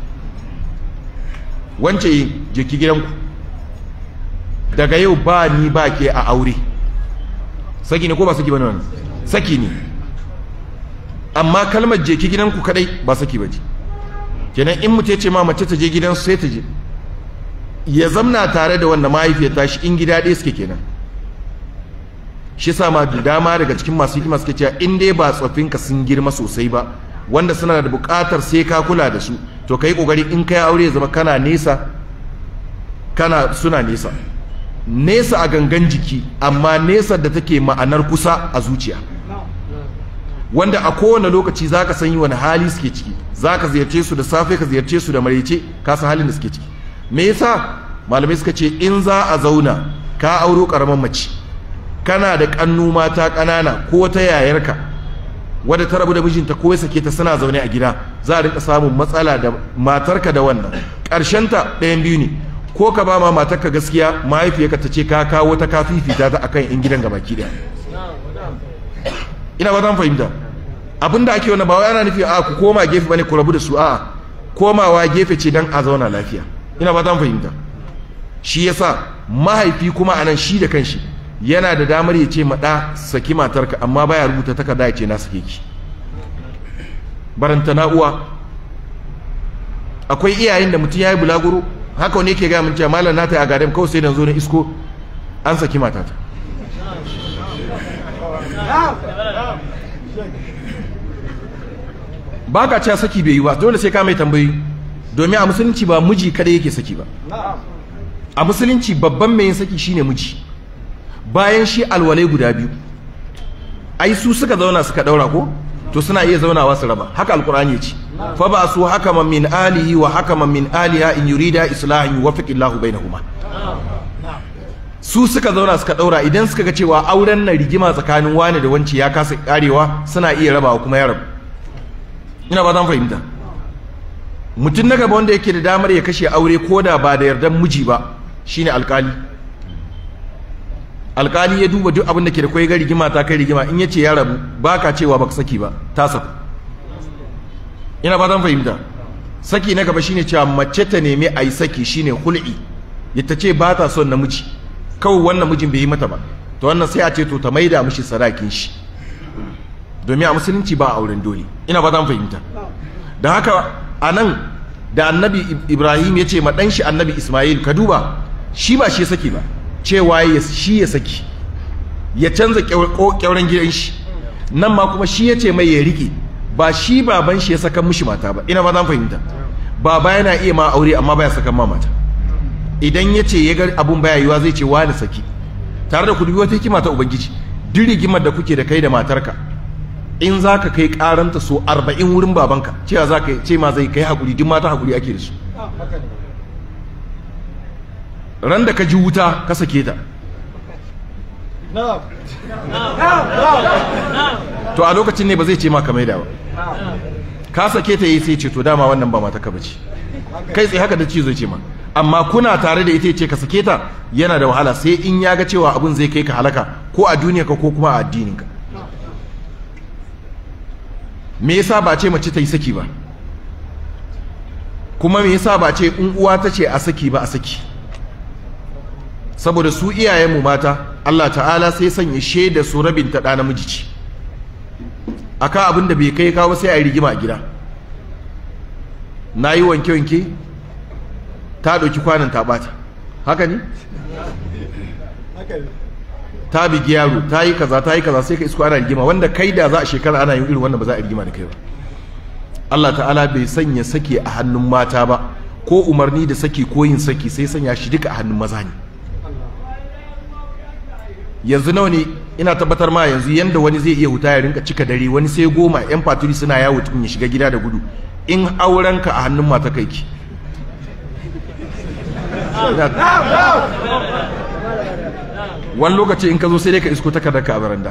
wance je ki gidanku daga yau ba ni ba ke a aure saki ne ko ba saki bane wannan saki ne amma kalmar je ki gidanku kadai ba saki bace kenan in mutum ya ce ma mace ta je gidansu sai ta je ya zamna tare da wanda mahaifiyar tashi in gida ɗaya suke kenan shi sa ma da dama daga cikin masu hikima suke cewa in dai ba tsoffinka sun girma sosai ba wanda suna da buƙatar sai ka kula da su to kai kokari in kai aure ya zama kana nesa kana suna nesa nesa a gangan jiki amma nesa da take ma'anar kusa a zuciya wanda a kowane lokaci zaka san yi wani hali suke ciki zaka ziyarce su da safe ka ziyarce su da maraice ka san halin da suke ciki me yasa malamai suka ce in za a zauna ka auro karaman mace kana da kannu mata kanana ko ta yayarka wadda ta rabu da mijinta ko ya sake ta suna zaune a gida za a rinka samun matsala da matarka da wannan ta ɗayan biyu ne ko ka ba ma matarka gaskiya mahaifiyarka ta ce ka kawo ta ka fifita ta akan in gidan gabaki daya ina ba zan fahimta abinda ake wani ba wai ana nufi a ku koma gefe bane ku rabu da su a'a komawa gefe ce dan a zauna lafiya ina ba zan fahimta shi yasa mahaifi kuma anan shi da kanshi yana da damar ya ce maɗa saki matarka amma baya rubuta takarda ya ce na sake ki baranta na'uwa akwai iyayen da mutum ya yi bulaguro haka wani yake gaya mun cewa malam nata a gadam kawai sai da zo na isko an saki matata ba ka cewa saki bai yi ba dole sai ka mai tambayi domin a musulunci ba miji kada yake saki ba a musulunci babban mai yin saki shine miji bayan shi alwalai guda biyu ai su suka zauna suka daura ko to suna iya zaunawa su raba haka alkur'ani ya ce fa ba su hakaman min alihi wa hakaman min aliha in yurida islahan yuwaffiq Allahu bainahuma su suka zauna suka daura idan suka ga cewa auren na rigima tsakanin wani da wanci ya kasa karewa suna iya rabawa kuma ya rabu ina ba zan fahimta mutum na gaba wanda yake da damar ya kashe aure ko da ba da yardan miji ba shine alkali alkali ya duba duk abin da ke da kwai ga rigima ta kai rigima in yace ya rabu baka cewa baka saki ba ta saku ina ba zan fahimta saki na gaba shine cewa mace ta nemi a yi saki shine hul'i ta ce ba ta son namiji kawai wannan mijin bai yi mata ba to wannan sai a ce to ta maida mishi sadakin shi domin a musulunci ba auren dole ina ba zan fahimta da haka a nan da annabi ibrahim ya ce ma ɗan shi annabi ismail ka duba shi ba shi saki ba cewa shi ya saki ya canza kyauren gidan shi nan ma kuma shi ya ce mai ya rike ba shi baban shi ya saka mishi mata ba ina ba zan fahimta baba yana iya ma aure amma baya sakan ma mata idan ya ce ya ga abun baya yiwa zai ce wani saki tare da ku dubi wata hikima ta ubangiji duk rigimar da kuke da kai da matarka in za ka kai karanta so arba'in wurin babanka cewa za ka ce ma zai kai hakuri duk mata hakuri ake da su ran da ka ji wuta ka sake ta to a lokacin ne ba zai ce ma ka maida ba ka sake ta yi sai ce to dama wannan ba mata ka bace kai tsaye haka da ci zai ce ma amma kuna tare da ita ce ka sake ta yana da wahala sai in ya ga cewa abin zai kai ka halaka ko a duniya ka ko kuma a addinin ka me yasa ba ce mace ta yi saki ba kuma me yasa ba ce in uwa ta ce a saki ba a saki saboda su iyayenmu mata Allah ta'ala sai sanya shaida su rabin ta ɗa namiji ce aka abin da bai kai kawo sai a yi rigima a gida na yi wanke-wanke ta ɗauki kwanan ta ɓata haka ne? ta bigi yaro ta yi kaza ta yi kaza sai ka isko ana rigima wanda kai da za a shekara ana yin irin wanda ba za a rigima da kai ba Allah ta'ala bai sanya saki a hannun mata ba ko umarni da saki ko yin saki sai sanya shi duka a hannun maza ne yanzu nawa ne ina tabbatar ma yanzu yanda wani zai iya huta ya rinka cika dare wani sai goma yan faturi suna yawo tukun ya shiga gida da gudu in aurenka a hannun mata kai ki wani lokaci in ka zo sai dai ka isko takardarka a baranda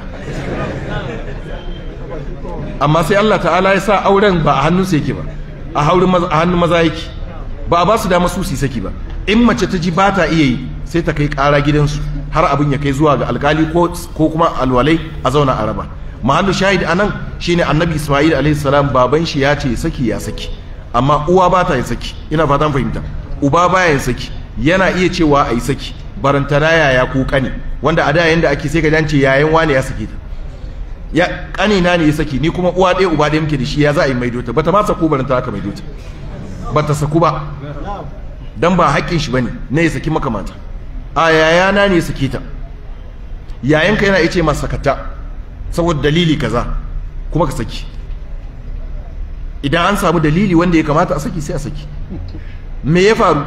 amma sai Allah ta'ala ya sa auren ba a hannun sai yake ba a hannun maza yake ba a ba su dama su su saki ba in mace ta ji ba ta iya yi sai ta kai ƙara gidansu har abin ya kai zuwa ga alkali ko kuma alwalai a zauna a raba mahallu shahid anan shine annabi isma'il alaihi salam baban shi ya ce saki ya saki amma uwa ba ta yin saki ina fatan fahimta uba baya yin saki yana iya cewa a yi saki barantana yaya ko kane wanda a da yanda ake sai ka dance yayan wane ya sake ta ya kanina ne ya saki ni kuma uwa ɗaya uba ɗaya muke da shi ya za a yi maido ta bata ma sako baranta aka maido ta bata saku ba dan ba haƙƙin shi bane ne ya saki maka mata a yayana ne ya saki ta yayanka yana ice masa sakata saboda dalili kaza kuma ka saki idan an samu dalili wanda ya kamata a saki sai a saki me ya faru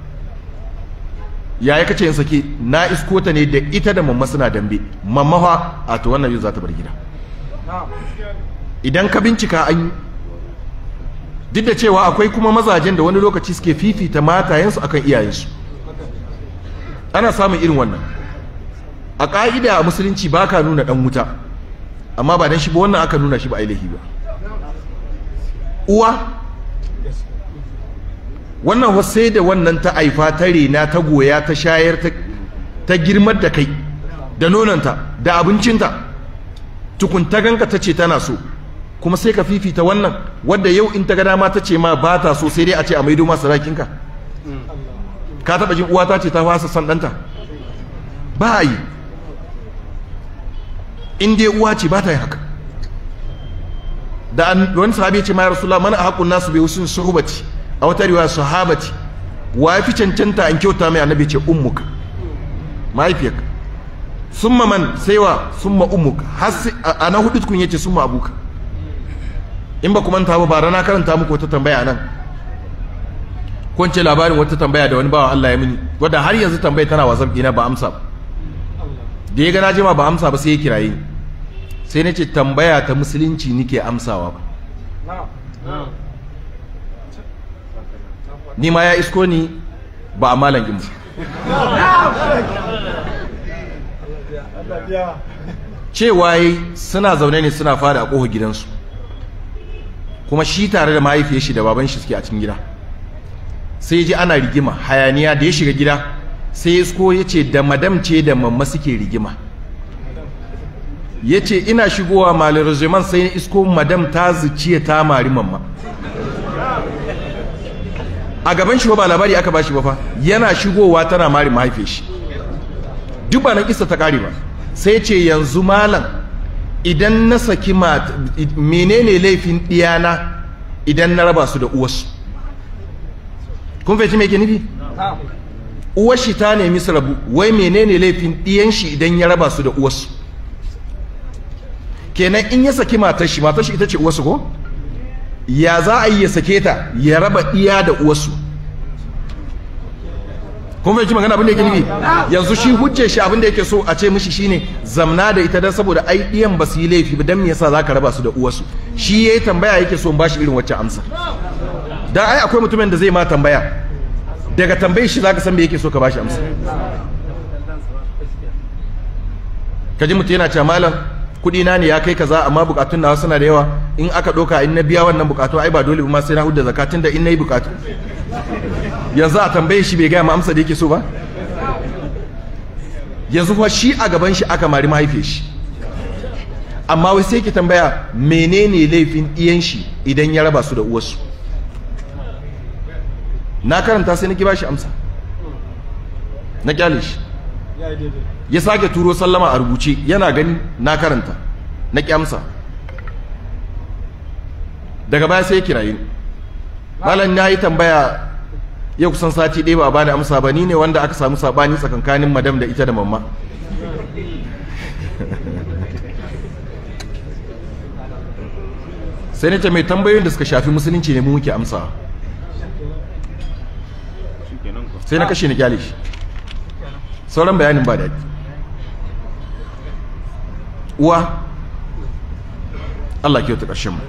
yaya kace in saki na isko ta ne da ita da mamma suna dambe mamma fa a to wannan yau za ta bar gida idan ka bincika an yi duk da cewa akwai kuma mazajen da wani lokaci suke fifita matayensu akan iyayensu ana samun irin wannan a ƙa'ida a musulunci ba ka nuna ɗan wuta amma ba dan shi ba wannan aka nuna shi ba ailahi ba uwa wannan sai da wannan ta aifa ta rena ta goya ta shayar ta girmar da kai da nonanta da abincinta tukun ta ganka ta ce tana so kuma sai ka fifita wannan wadda yau in ta ga dama ta ce ma ba ta so sai dai a ce a maido ma sarakinka ka taɓa jin uwa ta ce ta fasa san ɗanta ba a yi in dai uwa ce ba ta yi haka da wani sahabi ce ma ya rasulullah mana a haƙun nasu bai wasu suhubati a wata riwaya sahabati wa fi cancanta an kyauta mai annabi ce ummuka mahaifiyarka summa man saiwa summa ummuka har a na hudu tukun yace summa abuka in ba ku manta ba bara na karanta muku wata tambaya nan ko ce labarin wata tambaya da wani bawan Allah ya mini wadda har yanzu tambaya tana wasan ina ba amsa ba da ya ga na jima ba amsa ba sai ya kiraye ni sai na ce tambaya ta musulunci nike amsawa ba ni ma ya isko ni ba a malan imu cewa yi suna zaune ne suna fada a ƙofa gidansu kuma shi tare da mahaifiyar shi da baban shi suke a cikin gida sai ji ana rigima hayaniya da ya shiga gida sai isko ya ce da madam ce da mamma suke rigima ya ce ina shigowa malin rajiman sai isko madam ta zuciya ta mari mamma a gaban shi ba labari aka bashi ba fa yana shigowa tana mari mahaifiyar shi duk ba nan kisa ta kare ba sai ce yanzu malam idan na saki menene laifin diyana idan na raba su da uwarsu kun fahimci me ke nufi uwar shi ta nemi su rabu wai menene laifin diyan shi idan ya raba su da uwarsu kenan in ya saki matar shi matar shi ita ce uwarsu ko ya za a yi ya sake ta ya raba iya da uwarsu kun fahimci magana abin da yake nufi yanzu shi hujjar shi abin da yake so a ce mishi shine zamna da ita dan saboda ai iyan ba su yi laifi ba dan me yasa zaka raba su da uwarsu shi yayi tambaya yake so in bashi irin wacce amsa dan ai akwai mutumin da zai ma tambaya daga tambayar shi zaka san me yake so ka bashi amsa kaji mutum yana cewa malam kudi na ne ya kai kaza amma bukatun nawa suna da yawa in aka doka in na biya wannan bukatu ai ba dole ba ma sai na hudda zakatun da in nayi bukatu yanzu a tambaye shi bai gaya ma amsa da yake so ba yanzu kuma shi a gaban shi aka mari mahaifiyar shi amma wai sai ki tambaya menene laifin iyan shi idan ya raba su da uwarsu na karanta sai nake bashi amsa na kyale shi ya sake turo sallama a rubuce yana gani na karanta na kyamsa daga baya sai ya kirayi malam na yi tambaya ya kusan sati ɗaya ba a bani amsa ba ni ne wanda aka samu sabani tsakankanin madam da ita da mamma sai na ce mai tambayoyin da suka shafi musulunci ne mu muke amsa sai na kashe ni kyale shi sauran bayanin ba daɗi uwa Allah kyauta ƙarshen mu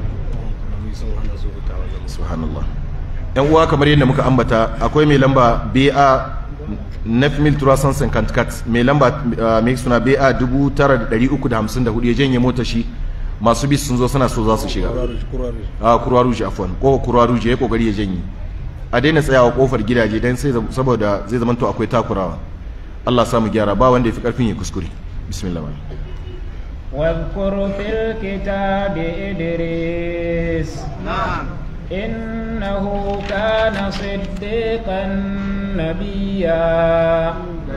subhanallah yan uwa kamar yadda muka ambata akwai mai lamba BA Nefmil Turasan Sankantkat mai lamba mai suna BA 9354 ya janye mota shi masu bis sun zo suna so za su shiga a kurwa rouge afwan ko kurwa rouge ya kokari ya janye a daina tsayawa kofar gidaje dan sai saboda zai zama to akwai takurawa Allah samu gyara ba wanda ya fi karfin ya kuskure bismillah واذكر في الكتاب إدريس نعم إنه كان صديقا نبيا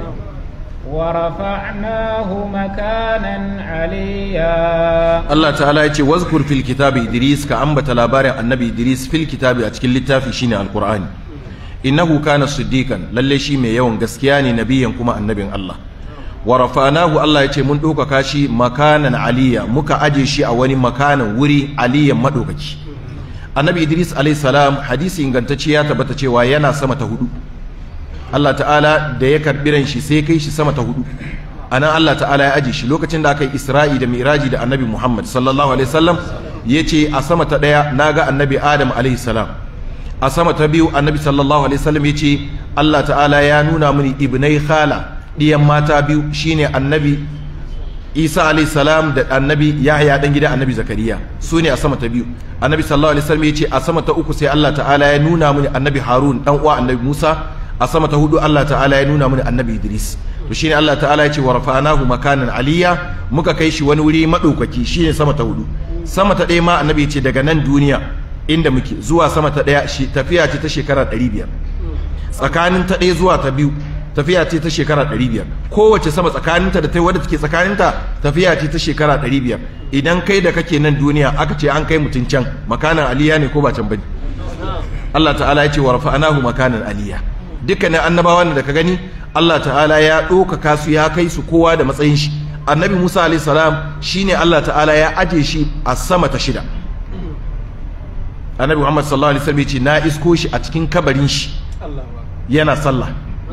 ورفعناه مكانا عليا Allah ta'ala ya ce wazkur fil kitabi Idris ka ambata labarin annabi Idris fil kitabi a cikin littafi shine alqur'ani innahu kana siddiqan lalle shi mai yawan gaskiya ne nabiyan kuma annabin Allah wa rafa'nahu Allah ya ce mun ɗaukaka shi makanan aliya muka aje shi a wani makanan wuri aliyan madaukaki annabi Idris alayhi salam hadisi ingantacce ya tabbata cewa yana sama ta hudu Allah ta'ala da ya karbi ran shi sai kai shi sama ta hudu anan Allah ta'ala ya aje shi lokacin da aka yi Isra'i da Miraji da Annabi Muhammad sallallahu alaihi wasallam yace a sama ta daya naga Annabi Adam alaihi salam a sama ta biyu Annabi sallallahu alaihi wasallam yace Allah ta'ala ya nuna mini ibnai khala diyan mata biyu shine Annabi Isa alaihi salam da Annabi Yahya dan gida Annabi Zakariya su ne a sama ta biyu Annabi sallallahu alaihi wasallam yace a sama ta uku sai Allah ta'ala ya nuna mini Annabi Harun dan uwa Annabi Musa a sama ta hudu Allah ta'ala ya nuna mini Annabi Idris to shine Allah ta'ala ya ce wa rafa'nahu makanan aliyya muka kai shi wani wuri madaukaki shine sama ta hudu sama ta ɗaya ma annabi ce daga nan duniya inda muke zuwa sama ta ɗaya shi tafiya ce ta shekara 500 tsakanin ta ɗaya zuwa ta biyu tafiya ce ta shekara 500 kowace sama tsakaninta da ta wadda take tsakaninta tafiya ce ta shekara 500 idan kai da kake nan duniya aka ce an kai mutun can makanan aliyya ne ko ba can bane Allah ta'ala ya ce wa rafa'nahu makanan aliyya dukkanin annabawan da ka gani Allah ta'ala ya ɗaukaka su ya kai su kowa da matsayin shi annabi Musa alayhi salam shine Allah ta'ala ya aje shi a sama ta shida annabi Muhammad sallallahu alaihi wasallam ya ce na isko shi a cikin kabarin shi yana sallah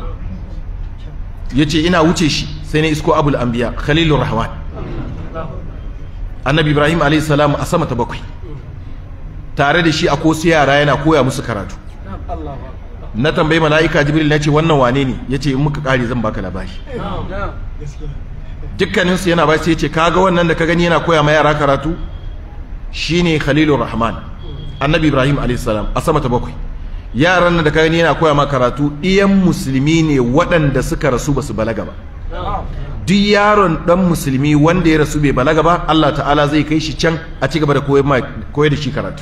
yace ina wuce shi sai na isko abul anbiya khalilur rahman annabi Ibrahim alayhi salam a sama ta bakwai tare da shi a ko yara yana koya musu karatu na tambayi mala'ika jibril na ce wannan wane ne ya ce in muka kare zan baka labari dukkaninsu yana ba sai ya ce kaga wannan da ka gani yana koya ma yara karatu shine khalilur rahman annabi ibrahim a.s. a sama ta bakwai yaran nan da ka gani yana koya ma karatu ɗiyan musulmi ne waɗanda suka rasu ba su balaga ba duk yaron ɗan musulmi wanda ya rasu bai balaga ba allah ta'ala zai kai shi can a ci gaba da koyar da shi karatu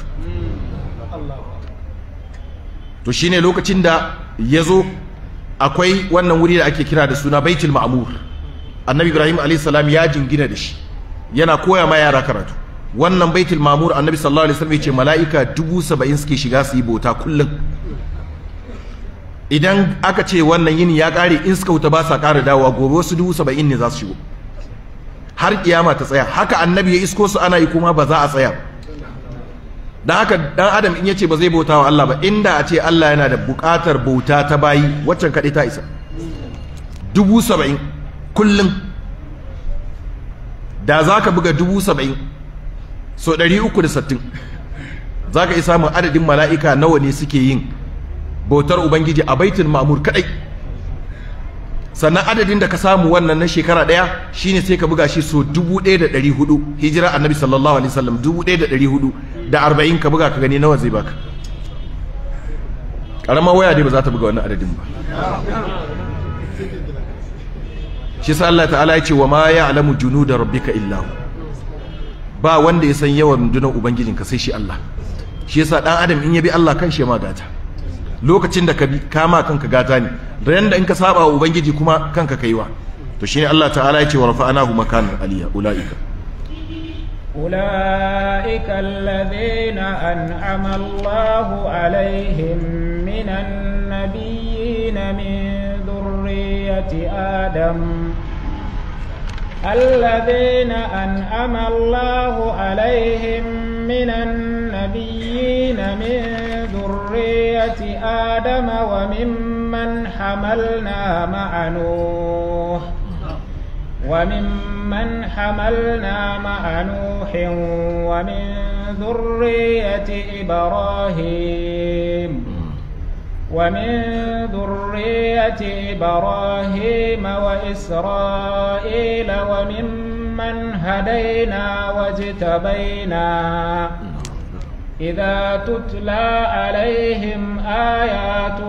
to shine lokacin da ya zo akwai wannan wuri da ake kira da suna baitul ma'mur annabi ibrahim alayhi salam ya jingina da shi yana koya ma yara karatu wannan baitul ma'mur annabi sallallahu alaihi wasallam ya ce mala'ika dubu saba'in suke shiga su yi bauta kullum idan aka ce wannan yini ya kare in suka wuta ba sa kara dawowa gobe wasu dubu saba'in ne za su shigo har kiyama ta tsaya haka annabi ya isko su ana yi kuma ba za a tsaya dan haka dan adam in yace ba zai bauta wa Allah ba inda a ce Allah yana da bukatar bauta ta bayi waccan kaɗai ta isa dubu saba'in kullum da za ka buga dubu saba'in so ɗari uku da sattin za ka isa mun adadin mala'ika nawa ne suke yin bautar ubangiji a baitul ma'mur kaɗai sannan adadin da ka samu wannan na shekara ɗaya shine sai ka buga shi so dubu ɗaya da ɗari hudu hijira annabi sallallahu alaihi wasallam dubu ɗaya da ɗari hudu da arba'in ka buga ka gani nawa zai baka ƙaramar waya dai ba za ta buga wannan adadin ba shi sa Allah ta'ala ya ce wa ma ya'lamu junuda rabbika illa hu ba wanda ya san yawan rundunar ubangijinka sai shi Allah shi yasa dan adam in ya bi Allah kan shi ma gata lokacin da ka bi kama kanka gata ne ran da in ka saba wa ubangiji kuma kanka kaiwa to shine Allah ta'ala ya ce wa rafa'anahu makanan aliyya ulaika أولئك الذين أنعم الله عليهم من النبيين من ذرية آدم الذين أنعم الله عليهم من النبيين من ذرية آدم وممن حملنا مع نوح وممن حملنا مع نوح ومن ذرية إبراهيم ومن ذرية إبراهيم وإسرائيل وممن هدينا واجتبينا إذا تتلى عليهم آيات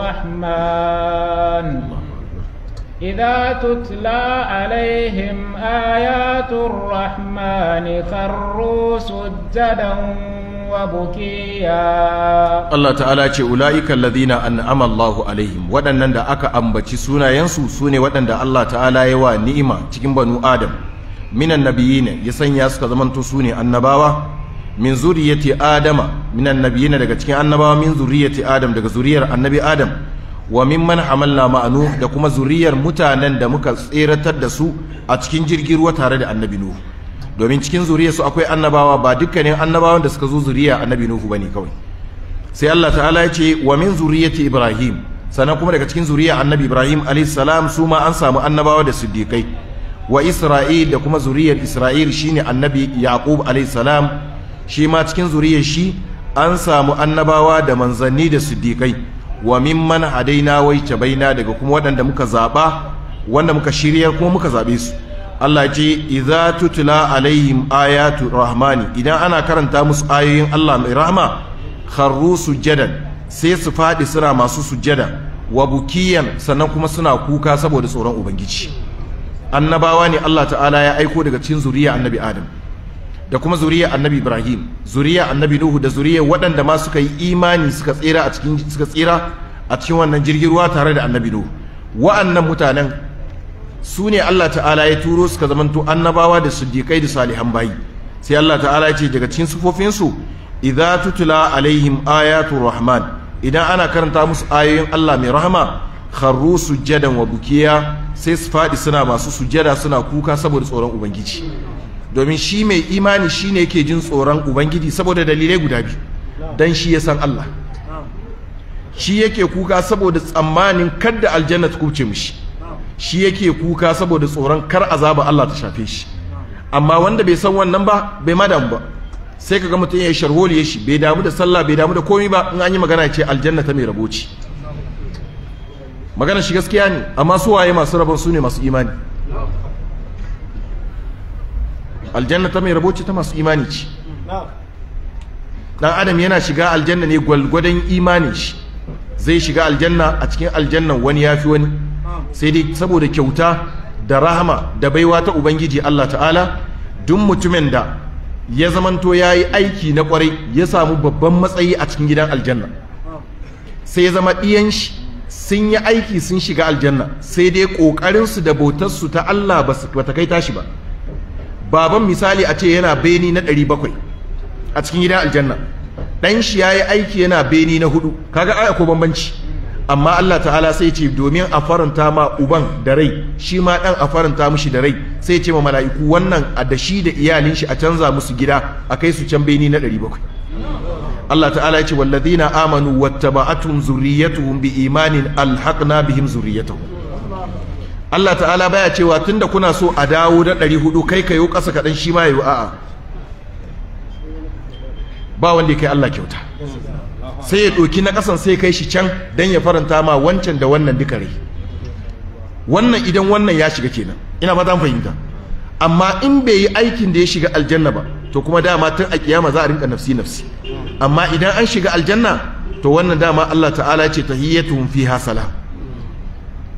الرحمن إذا تتلى عليهم آيات الرحمن خروا سجدا وبكيا Allah ta'ala ce ula'ika alladhina an'ama Allahu alaihim waɗannan da aka ambaci sunayensu sune waɗanda Allah ta'ala ya wa ni'ima cikin banu Adam minan nabiyina ya sanya suka zamanto sune annabawa min zuriyati Adama minan nabiyina daga cikin annabawa min zuriyati Adam daga zuriyar annabi Adam wa mimman hamalna ma'anu da kuma zuriyar mutanen da muka tseratar da su a cikin jirgin ruwa tare da annabi Nuhu domin cikin zuriyar su akwai annabawa ba dukkanin annabawan da suka zo zuriya annabi Nuhu bane kawai sai Allah ta'ala ya ce wa min zuriyati Ibrahim sannan kuma daga cikin zuriya annabi Ibrahim alayhi salam su ma an samu annabawa da siddiqai wa Isra'il da kuma zuriyar Isra'il shine annabi Yaqub alayhi salam shi ma cikin zuriyar shi an samu annabawa da manzanni da siddiqai wa mimman hadaina wai baina daga kuma waɗanda muka zaɓa wanda muka shirya kuma muka zaɓe su Allah ce idza tutla alaihim ayatu rahmani idan ana karanta musu ayoyin Allah mai rahma kharru sujadan sai su faɗi suna masu sujada wa bukiyan sannan kuma suna kuka saboda tsoron ubangiji annabawa ne Allah ta'ala ya aiko daga cikin zuriya annabi Adam da kuma zuriya annabi Ibrahim zuriya annabi Nuhu da zuriya waɗanda ma suka yi imani suka tsira a cikin suka tsira a cikin wannan jirgin ruwa tare da annabi Nuhu wa'annan mutanen su ne Allah ta'ala ya turo suka zamanto annabawa da siddiqai da salihan bayi sai Allah ta'ala ya ce daga cikin sufofin su idza tutla alaihim ayatu rahman idan ana karanta musu ayoyin Allah mai rahama kharru sujjadan wa bukiya sai su faɗi suna masu sujjada suna kuka saboda tsoron ubangiji domin shi mai imani shi ne yake jin tsoron ubangiji saboda dalilai guda biyu don shi ya san Allah shi yake kuka saboda tsammanin kadda aljanna ta kubce mishi shi yake kuka saboda tsoron kar azaba Allah ta shafe shi amma wanda bai san wannan ba bai ma damu ba sai kaga mutum ya yi sharholi ya shi bai damu da sallah bai damu da komai ba in an yi magana ce aljanna ta mai rabo ce magana shi gaskiya ne amma su waye masu rabon su ne masu imani aljanna ta mai rabo ce ta masu imani ce dan adam yana shiga aljanna ne gwalgwadon imanin shi zai shiga aljanna a cikin aljannan wani yafi wani sai dai saboda kyauta da rahama da baiwa ta ubangiji Allah ta'ala duk mutumin da ya zamanto ya yi aiki na kwarai ya samu babban matsayi a cikin gidan aljanna sai ya zama ɗiyan shi sun yi aiki sun shiga aljanna sai dai ƙoƙarinsu da bautarsu ta Allah ba ta kai tashi ba baban misali a ce yana beni na ɗari bakwai a cikin gidan aljanna ɗan shi ya yi aiki yana beni na hudu kaga aya ko bambanci amma Allah ta'ala sai ce domin a faranta ma uban da rai shi ma ɗan a faranta mushi da rai sai ce ma mala'iku wannan a da shi da iyalin shi a canza musu gida a kai su can beni na ɗari bakwai Allah ta'ala ya ce walladina amanu wattaba'atuhum zurriyyatuhum bi imanin alhaqna bihim zurriyyatuhum Allah ta'ala baya cewa tunda kuna so a dawo da 400 kai kayo ƙasa kaɗan shi ma yayi a'a ba wanda kai Allah kyauta sai ya ɗauki na ƙasan sai kai shi can dan ya faranta ma wancan da wannan duka rai wannan idan wannan ya shiga kenan ina fata fahimta amma in bai yi aikin da ya shiga aljanna ba to kuma dama tun a kiyama za a rinka nafsi nafsi amma idan an shiga aljanna to wannan dama Allah ta'ala ce tahiyyatuhum fiha salam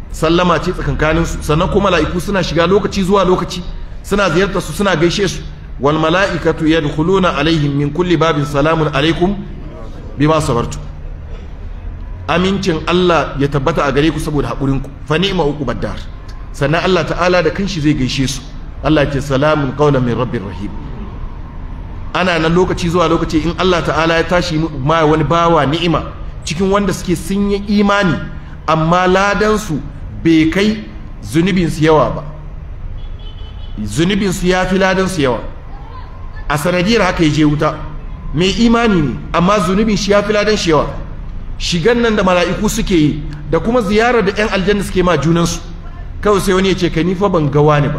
sallama ce tsakankanin su sannan kuma mala'iku suna shiga lokaci zuwa lokaci suna ziyartar su suna gaishe su wal mala'ikatu yadkhuluna alaihim min kulli babin salamun alaikum bima sabartu amincin Allah ya tabbata a gare ku saboda haƙurinku fa ni'ma uqubad dar sannan Allah ta'ala da kanshi zai gaishe su Allah ce salamun qawlan min rabbir rahim ana nan lokaci zuwa lokaci in Allah ta'ala ya tashi ma wani bawa ni'ima cikin wanda suke sun yi imani amma ladan su bai kai zunubin su yawa ba zunubin su yafi ladan su yawa a sanadiyar haka ya je wuta mai imani ne amma zunubin shi yafi ladan shi yawa shigan nan da mala'iku suke yi da kuma ziyarar da 'yan aljanna suke ma junansu kawai sai wani ya ce kai nifa ban gawa ne ba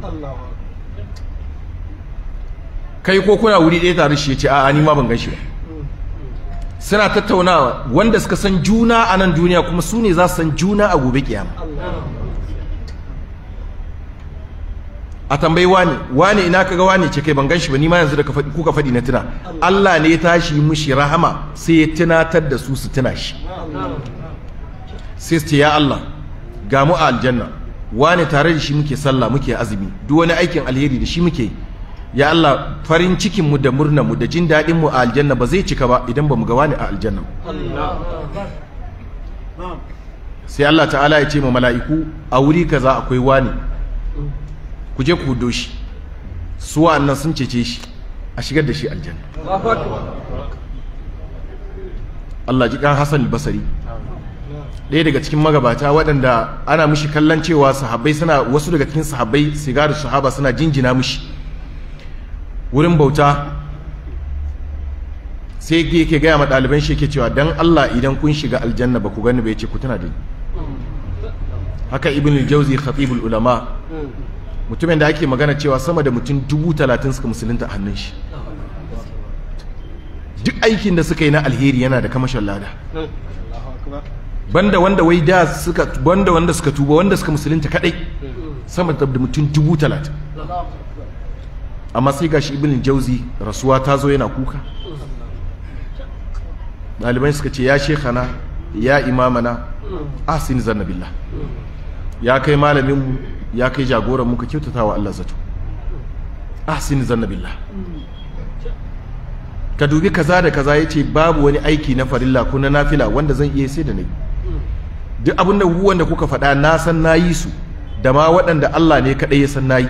kai ko kuna wuri ɗaya tare shi ya ce a'a ni ma ban gan shi ba suna tattaunawa wanda suka san juna a nan duniya kuma su ne za su san juna a gobe kiyama a tambayi wani wani ina kaga wani ce kai ban gan shi ba ni ma yanzu da kuka faɗi na tuna Allah ne ya tashi mushi rahama sai ya tunatar da su su tuna shi sai su ce ya Allah ga mu a aljanna wani tare da shi muke sallah muke azumi duk wani aikin alheri da shi muke ya Allah farin cikin mu da murnar mu da jin daɗin mu a aljanna ba zai cika ba idan ba mu ga wani a aljanna sai Allah ta'ala ya ce ma mala'iku a wuri kaza akwai wani ku je ku hudo shi su wa'annan sun cece shi a shigar da shi aljanna Allah ji kan Hassan Basari ɗaya daga cikin magabata waɗanda ana mushi kallon cewa sahabbai suna wasu daga cikin sahabbai sigaru sahaba suna jinjina mushi wurin bauta sai yake gaya ma ɗaliban shi yake cewa dan Allah idan kun shiga aljanna ba ku gani bai ce ku tana da haka ibn al-jawzi khatibul ulama mutumin da ake magana cewa sama da mutum dubu talatin suka musulunta a hannun shi duk aikin da suka yi na alheri yana da kamashin lada banda wanda wai da suka banda wanda suka tuba wanda suka musulunta kadai sama da mutum dubu talatin amma sai gashi ibn jauzi rasuwa ta zo yana kuka ɗalibai suka ce ya shekana ya imamana ahsin zanna billah ya kai malaminmu ya kai jagoran muka kyautata wa Allah zato ahsin zanna billah ka dubi kaza da kaza yace babu wani aiki na farilla ko na nafila wanda zan iya sai da nayi duk abin da wanda kuka faɗa na san nayi su da ma waɗanda Allah ne kaɗai ya san nayi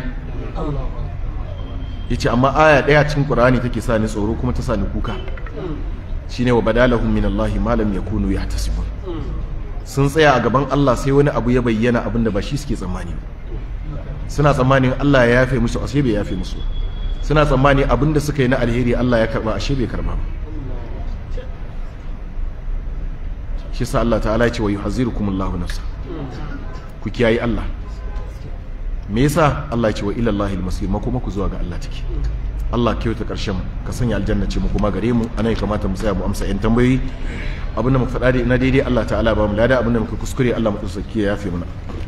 yace amma aya ɗaya cikin Qur'ani take sa ni tsoro kuma ta sa ni kuka shine wa badalahum min Allah ma lam yakunu yahtasibun sun tsaya a gaban Allah sai wani abu ya bayyana abin da ba shi suke tsammani ba suna tsammanin Allah ya yafe musu ashe bai yafe musu suna tsammani abin da suka yi na alheri Allah ya karba ashe bai karba ba shi sa Allah ta'ala ya ce wa yuhazzirukum Allahu nafsa ku kiyayi Allah me yasa Allah ya ce wa ila Allahil masir makoma ku zuwa ga Allah take Allah kyauta karshen ka sanya aljanna ce mu kuma gare mu anan ya kamata mu tsaya mu amsa yan tambayoyi abinda muka faɗa na daidai Allah ta'ala ba mu lada abinda muka kuskure Allah mu tsaki ya yafe mana